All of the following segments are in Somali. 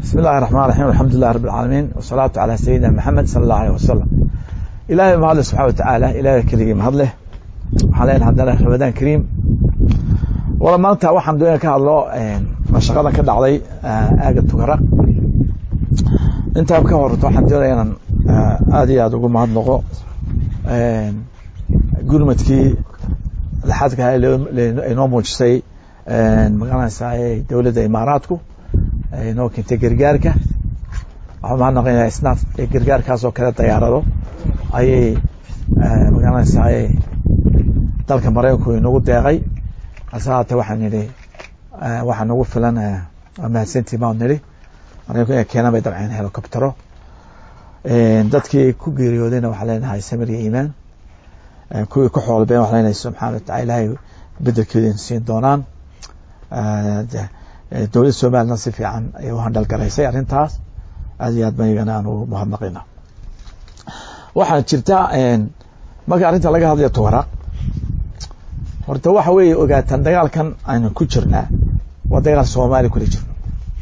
بسم الله الرحمن الرحيم الحمد لله رب العالمين والصلاة على سيدنا محمد صلى الله عليه وسلم إلهي ما هذا سبحانه وتعالى إلهي كريم هذله وحالين هذا رمضان كريم wala maanta waxaan doonaya ka hadlo mashaqada ka dhacday aaga tugaraq intaa ka horto waxaan doonaya inaan aada iyo aada ugu mahadnaqo gurmadkii laxadka inoo muujisay magaranaysaa dowladda imaaraadku inoo keentay gargaarka waxaan mahadnaqaynaa isnaaf gargaarkaas oo kale dayaarado ayay magaranaysaa dalka maraykanku inagu deeqay hase haatee waxaan nidhi waxaa nagu filan waa mahadsantii baan nidhi maraykanku inay keenaan bay dabceen helicoptero dadkii ku geeriyoodayna waxaa leenahay samir iyo iimaan kuwii ku xoolbeen waxaa leenahay subxaana watacala ilaahay bedelkeeda siin doonaan dowladda somaliland si fiican ayay u handhalgaraysay arrintaas aad iyo aad ban iyagana aan ugu mahadnaqayna waxaa jirta marka arrinta laga hadlayo tugaraq horta waxa weeye ogaataan dagaalkan aynu ku jirnaa waa dagaal soomaaliya kula jirno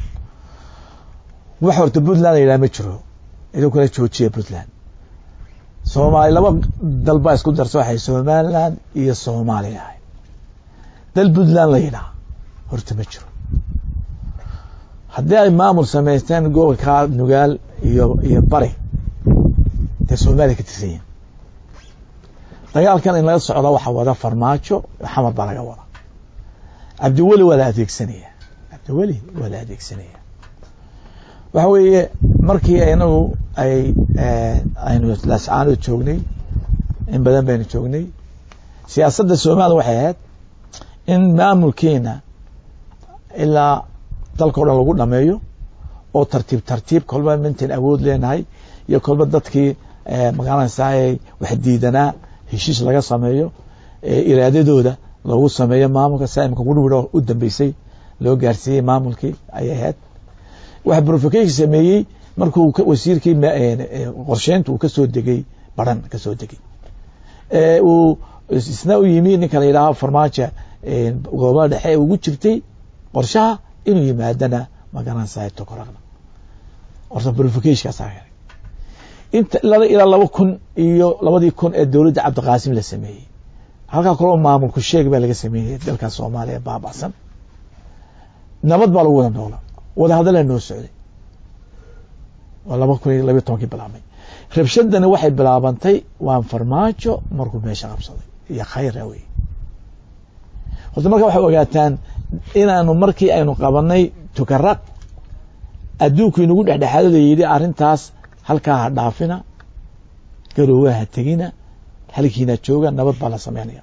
wax horta puntland la yidhaha ma jiro idinkuna joojiya puntland soomaali laba dal baa isku darso waxay somaliland iyo soomaaliya ahay dal puntland la yidhaha horta ma jiro haddii ay maamul samaysteen gobolka nugaal iyo iyo bari dee soomaaliya ka tirsan yihin dagaalkan in laga socdo waxaa wada farmaajo xamar baa laga wada cabdiweli waa la adeegsanaya cabdiweli waa la adeegsanaya waxa weeye markii inagu ay aynu lascaano joognay in badan baynu joognay siyaasadda soomaliya waxay ahayd in maamulkiina ilaa dalkao dhan lagu dhameeyo oo tartiib tartiib kolba mintan awood leenahay iyo kolba dadkii magaranaysaa wax diidanaa heshiis laga sameeyo iraadadooda loogu sameeyo maamulka saimka gurwiro u dambeysay loo gaarsiiyey maamulkii ayay ahayd waxa provocation sameeyey markuu wasiirkii qorsheynta uu kasoo degay baran kasoo degay uu isna u yimi ninka la yidhaaho farmaajo gobolada dhexe ugu jirtay qorshaha inuu yimaadana magaranaysaa tokoraqda horta provocationkaasa inta ilaa laba kun iyo labadii kun ee dowladda cabdiqaasim la sameeyey halkaa kaloo maamulku sheeg baa laga sameeyey dalka soomaaliya baabacsan nabad baa lagu wada noola wada hadalaa noo socday waa laba kun iyo labiyo tobankii bilaabmay rabshadani waxay bilaabantay waan farmaajo markuu meesha qabsaday iyo khayra wey horta marka waxay ogaataan inaanu markii aynu qabanay tukaraq adduunku inagu dhexdhexaado la yidhi arrintaas halkaa ha dhaafina garoowa ha tegina halkiina jooga nabad baa la sameynaya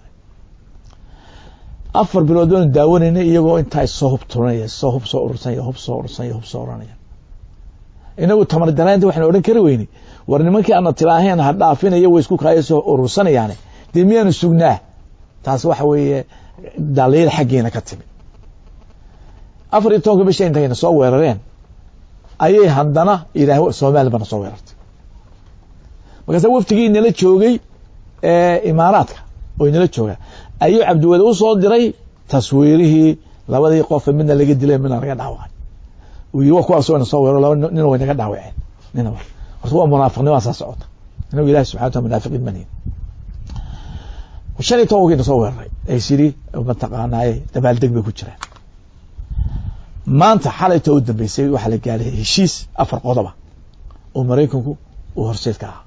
afar bilood baanu daawanayna iyagoo intaa soo hub turanaya soo hub soo urursanaya hub soo urursanaya hub soo oranaya inagu tamar daraanta waxaan odhan kari weyne war nimankii aana tiraaheen ha dhaafinaya way isku kaaya soo urursanayaane dee miyaanu sugnaa taas waxa weeye daliil xaggeena ka timid afar iyo tobanka bisha intayna soo weerareen ayay haddana yidhaah somaliya bana soo weerartay markaasa waftigii nala joogay imaaraadka oo inala jooga ayuu cabdiweli u soo diray taswiirihii labadii qofe midna laga dilay midna laga dhaawacay uu yii wa kuwaas wayna soo weero laba nina way naga dhaawaceen nina horta waa munaafiqnimaa saa socota inagu ilahi subxana wataala munaafiqiin manihin shan iyo tobankiina soo weeraray ay sidhi mataqaanaaye dabaaldeg bay ku jiraan maanta xalayta u dambeysay waxaa la gaaray heshiis afar qodoba oo maraykanku uu horseed ka ahaa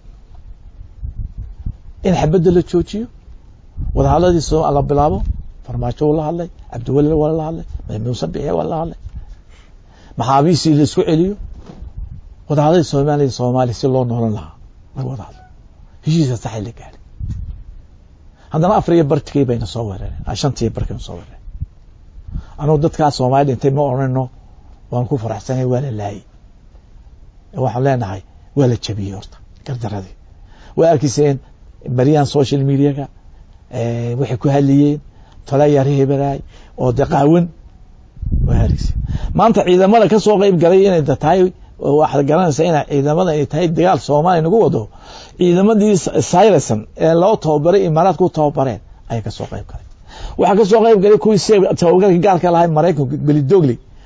in xabadda la joojiyo wadahadladii so la bilaabo farmaajo uu la hadlay cabdiweli waa la hadlay muuse bixiya waa la hadlay maxaabiistii la isku celiyo wadahadladii soomaaliya soomaaliya si loo noolan lahaa laga wada hadlo heshiiska saxay la gaaray haddana afar iyo bartikii bayna soo weerareen shantiiyo barkayna soo weerareen anugu dadkaa soomaali dhintay ma odhanno waan ku faraxsanay waa la laayay waxaan leenahay waa la jabiyey horta gardaradii waa arkiyseen baryahan social mediaga waxay ku hadliyeen tolayarheberaay oo de qaawan waa arkiyseen maanta ciidamada ka soo qeyb galay inay tahay waxaad garanaysaa ina ciidamada ay tahay dagaal soomaaliya nagu wado ciidamadii syreson ee loo tababaray imaaraadka u tababareen ayay kasoo qeyb galay waxaa kasoo qeyb galay kuwii tababarka gaalka lahay maraykanka belidogli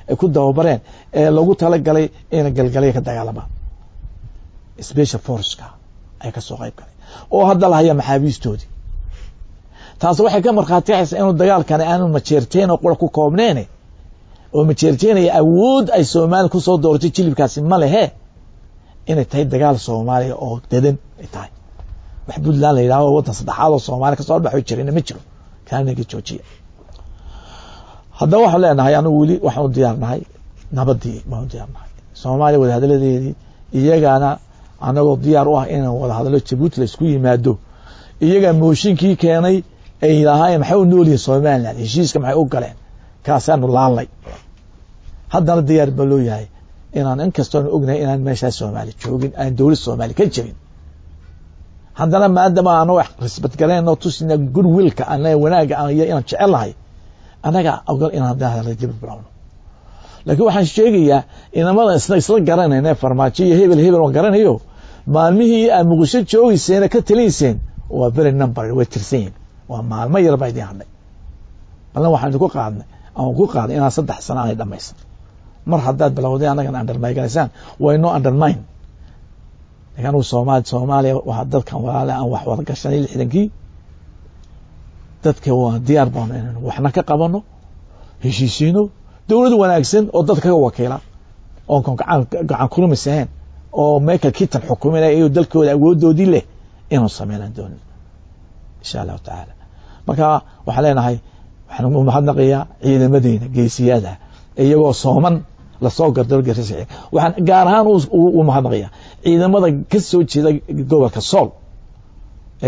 ay ku dababareen ee lagu talagalay ina galgalaya ka dagaalamaan special forceka ay ka soo qayb galeen oo hadda lahaya maxaabiistoodii taas waxay ka markhaati kacaysaa inuu dagaalkani aanu majeerteen oo qura ku koobneen oo majeerteenaya awood ay soomaaliya kusoo dooratay jilibkaasi ma lehe inay tahay dagaal soomaaliya oo dadan ay tahay wax puntland la yidhahdo waddan saddexaad oo soomaaliya kasoo dhaxo jirina ma jiro kaanaga joojiya haddaba waxaan leenahay anigu weli waxaan u diyaarnahay nabadii baan u diyaarnahay soomaaliya wadahadaladeedii iyagana anagoo diyaar u ah inaan wadahadalo jabuuti la isku yimaado iyagaa mooshinkii keenay ay lahaayeen maxay u noolyihin somaliland heshiiska maxay u galeen kaasaanu laalnay haddana diyaar baa loo yahay inaan inkastoonu ognahay inaan meeshaas soomaali joogin aan dowlad soomaali ka jirin haddana maadama anoo risbadgalayno tusina goodwillka ana wanaaga iyo inaan jecelnahay annaga ogol inaan dahadala dibad bilowno laakiin waxaan sheegayaa inamada isna isla garanayna farmaajo iyo hebel hebel waan garanayo maalmihii aad muqdisho joogeyseen ka talinayseen waa very number way tirsan yihin waa maalmo yar baa idin hadhay balna waxaan idinku qaadnay aan ku qaaday inaan saddex sano aanay dhamaysan mar haddaad bilowday annagana undermyganaysaan way no undermine lakin anugu soomaali soomaaliya waa dadkan walaale aan wax wada gashanay lixdankii dadka waa diyaar baano inaynu waxna ka qabano heshiisiino dowlad wanaagsan oo dadka ka wakiila oon gacan kulumis ahayn oo michael kitan xukuminaya iyo dalkooda awoodoodii leh inuu sameynaan doonin insha allahu tacaala marka waxaan leenahay waxaan u mahadnaqayaa ciidamadeena geesiyada iyagoo sooman lasoo gardargarsa waxaan gaar ahaan u mahadnaqayaa ciidamada ka soo jeeda gobolka sool ee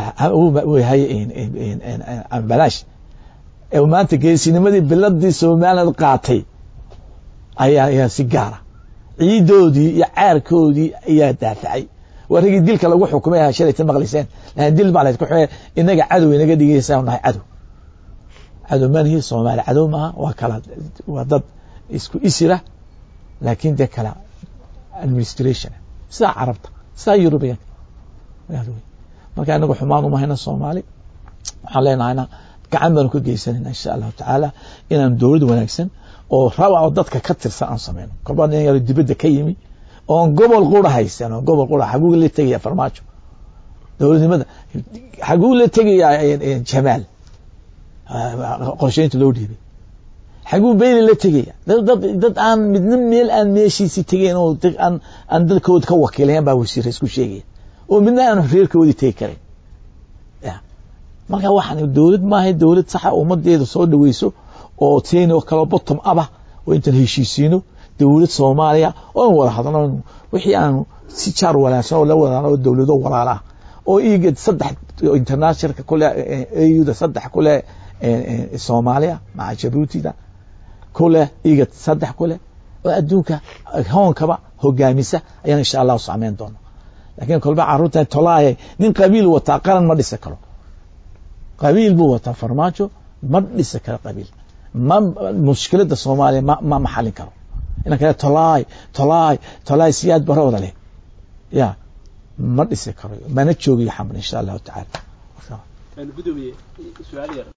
janaal balaash ee maanta geesinimadii biladii somaliland qaatay ayaa ayaa si gaara ciidoodii iyo caarkoodii ayaa daafacay waa ragii dilka lagu xukumay shalayta maqlayseen lakin dil baa layd ku xumay inaga cadow inaga dhigaysaa nahay cadow cadow manihi soomaali cadow maaha waa kala waa dad isku isira laakin dee kala administration sidaa carabta sidaa eurubiyanka marka inagu xumaan umahayna soomaali waxaan leenahayna gacan baanu ka geysanayna insha allahu tacaala inaan dowlad wanaagsan oo raba oo dadka ka tirsan aan sameyno kolbaa nin yaro dibadda ka yimi oon gobol qura haysan oo gobol qura xaguu la tegaya farmaajo dowladnimada xaguu la tegayaa jamaal qorsheynta loo dhiibay xaguu beyli la tegaya dad aan midna meel aan meeshiisii tegayn oo aan dadkooda ka wakiilayan baa wasiira isku sheegaya oo midna aan reerkoodii tegi karayn marka waxaan dowlad maaha dowlad saxa ummadeeda soo dhaweyso oo teni oo kaleo bottom aba oo intaan heshiisiino dowlad soomaaliya oon wada hadno wixii aanu si jaar wanaagsan oo la wadaan oo dowlado walaala oo igad saddex internationalka kule auda saddex kule soomaaliya maca jabuutida kule igad saddex kule oo adduunka hoonkaba hogaamisa ayaan insha allahu sameyn doona lakin kolba caruurtan tolaaye nin qabiil wataa qaran ma dhisi karo qabiil buu wataa farmaajo ma dhisi karo qabiil ma mushkilada soomaaliya ma ma maxalin karo inan kale tolaay tolaay tolaay siyaad barooda leh ya ma dhisi karo mana joogiyo xamar insha allahu tacaala